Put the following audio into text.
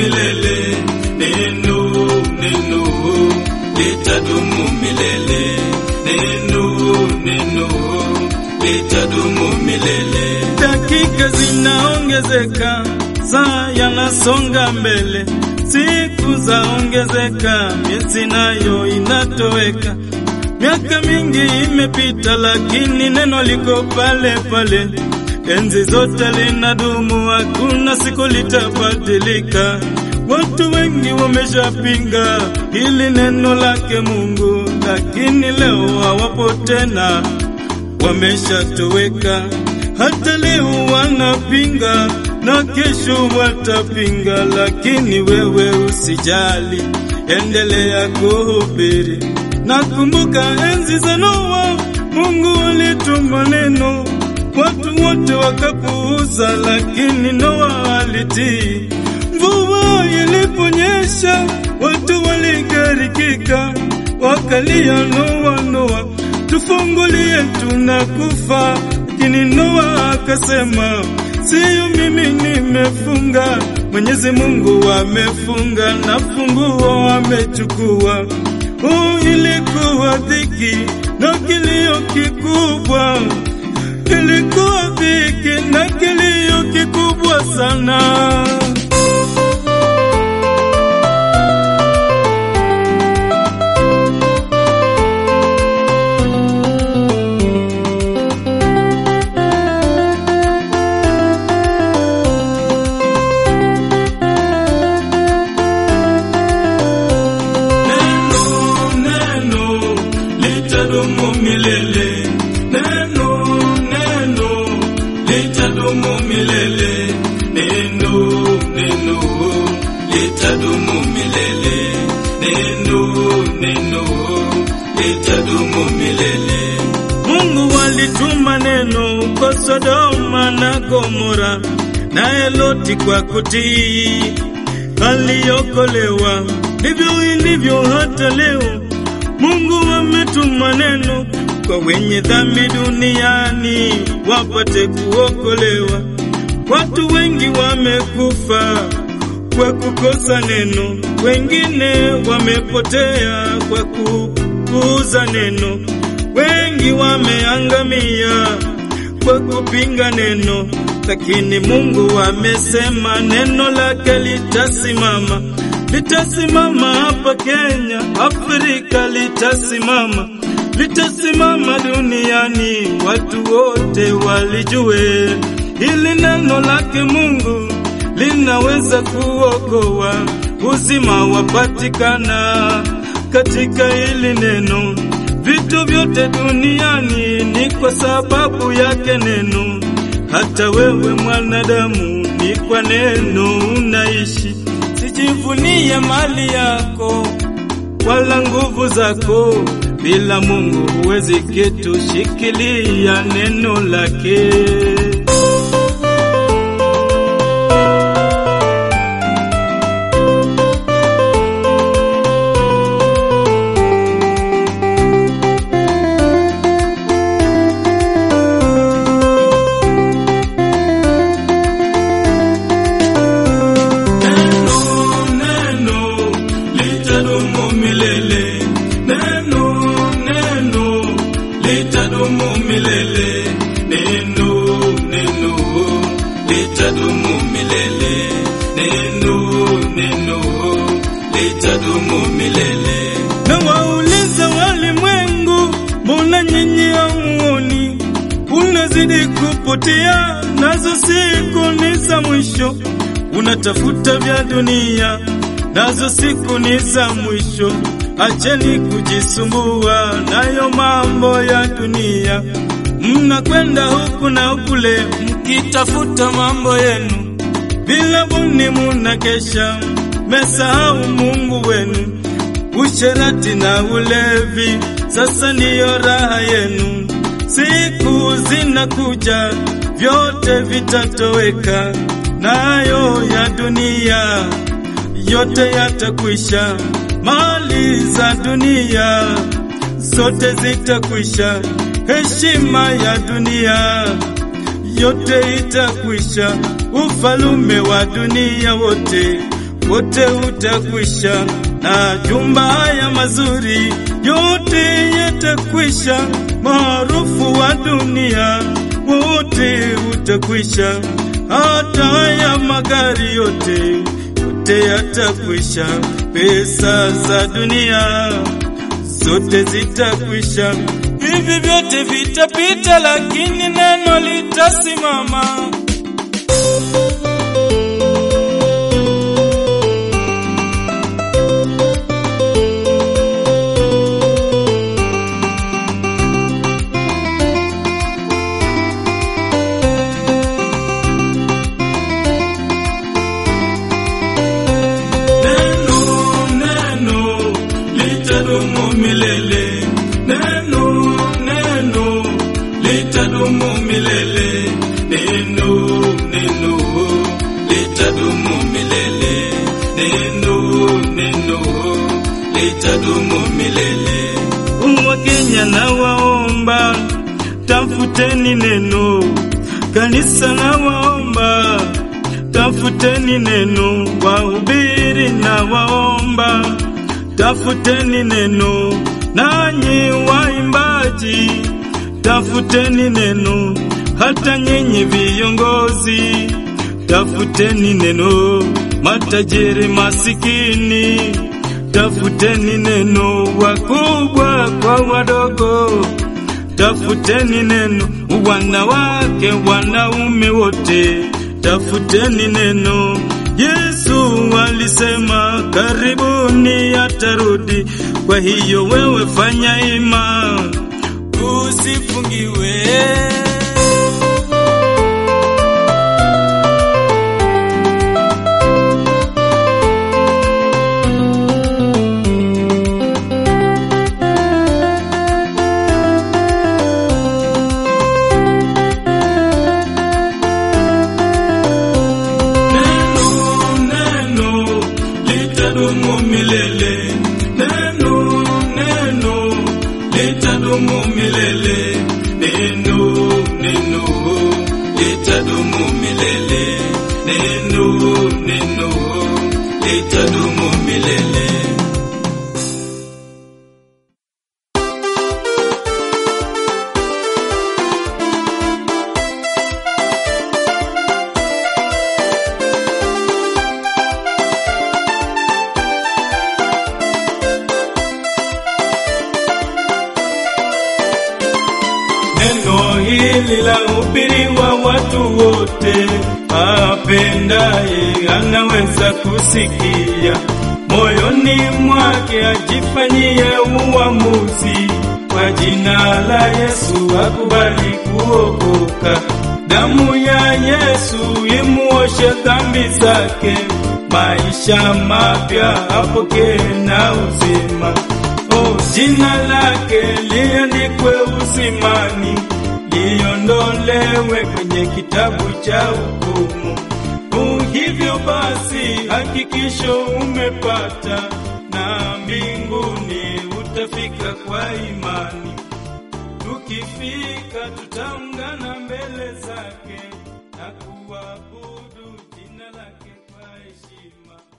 milele. Neno, neno litadumu milele. Neno, neno litadumu milele. Dakika zinaongezeka, saa yanasonga mbele, siku zaongezeka, miezi nayo inatoweka. Miaka mingi imepita, lakini neno liko pale pale, enzi zote linadumu, hakuna siku litabadilika. Watu wengi wameshapinga hili neno lake Mungu, lakini leo hawapo tena, wameshatoweka. Hata leo wanapinga na kesho watapinga, lakini wewe usijali, endelea kuhubiri. Nakumbuka enzi za Noa, Mungu alituma neno, watu wote wakapuuza, lakini Noa alitii. Mvua iliponyesha, watu waligarikika, wakalia, Noa, Noa, tufungulie, tunakufa. Lakini Noa akasema, siyo mimi nimefunga, Mwenyezi Mungu amefunga na funguo amechukua. Oh, ilikuwa dhiki na kilio kikubwa, ilikuwa dhiki na kilio kikubwa sana. Neno, neno litadumu milele. Neno, neno litadumu milele. Neno, neno litadumu milele. Neno, neno litadumu milele. Mungu alituma neno kwa Sodoma na Gomora, naye Loti kwa kutii aliokolewa. Ndivyo ilivyo hata leo, Mungu ametuma neno kwa wenye dhambi duniani wapate kuokolewa. Watu wengi wamekufa kwa kukosa neno, wengine wamepotea kwa kupuuza neno, wengi wameangamia kwa kupinga neno, lakini Mungu amesema neno lake litasimama, litasimama hapa Kenya, Afrika litasimama, litasimama duniani, watu wote walijue hili neno lake Mungu linaweza kuokoa, uzima wapatikana katika hili neno. Vitu vyote duniani ni kwa sababu yake neno. Hata wewe mwanadamu, ni kwa neno unaishi. Sijivunie mali yako wala nguvu zako, bila Mungu huwezi kitu. Shikilia neno lake. Neno, neno litadumu milele. Neno, neno litadumu milele. Neno, neno litadumu milele. Neno, neno litadumu milele. Na wauliza walimwengu, mbona nyinyi hamuoni? Unazidi kupotea, nazo siku ni za mwisho. Unatafuta vya dunia, nazo siku ni za mwisho. Acheni kujisumbua nayo mambo ya dunia. Mnakwenda huku na kule, mkitafuta mambo yenu bila buni, munakesha, mesahau Mungu wenu. Usherati na ulevi sasa ndiyo raha yenu. Siku zinakuja, vyote vitatoweka, nayo ya dunia yote yatakwisha. Mali za dunia zote zitakwisha, heshima ya dunia yote itakwisha, ufalume wa dunia wote wote utakwisha, na jumba haya mazuri yote yatakwisha, maarufu wa dunia wote utakwisha, hata haya magari yote yote yatakwisha, pesa za dunia zote zitakwisha, hivi vyote vitapita, lakini neno litasimama. Neno, neno litadumu milele. Neno, neno litadumu milele. Neno, neno litadumu milele. Neno, neno litadumu milele. Wakenya na waomba, tafuteni neno. Kanisa na waomba, tafuteni neno. Wahubiri na waomba, tafuteni neno. Nanyi waimbaji, tafuteni neno. Hata nyinyi viongozi, tafuteni neno. Matajiri masikini, tafuteni neno. Wakubwa kwa wadogo, tafuteni neno. Wanawake, wanaume wote, tafuteni neno. Yesu alisema karibuni atarudi, kwa hiyo wewe fanya ima, usifungiwe. Neno, neno litadumu milele. Neno, neno litadumu milele. Neno, neno litadumu milele. Neno, neno litadumu milele. Neno hili la hubiriwa watu wote, apendaye anaweza kusikia, moyoni mwake ajifanyie uamuzi, kwa jina la Yesu akubali kuokoka. Damu ya Yesu imuoshe dhambi zake, maisha mapya apokee na uzima. Oh, jina lake liandikwe usimani, liondolewe kwenye kitabu cha hukumu. Oh, hivyo basi hakikisho umepata, na mbinguni utafika kwa imani. Tukifika tutaungana mbele zake na kuabudu jina lake kwa heshima.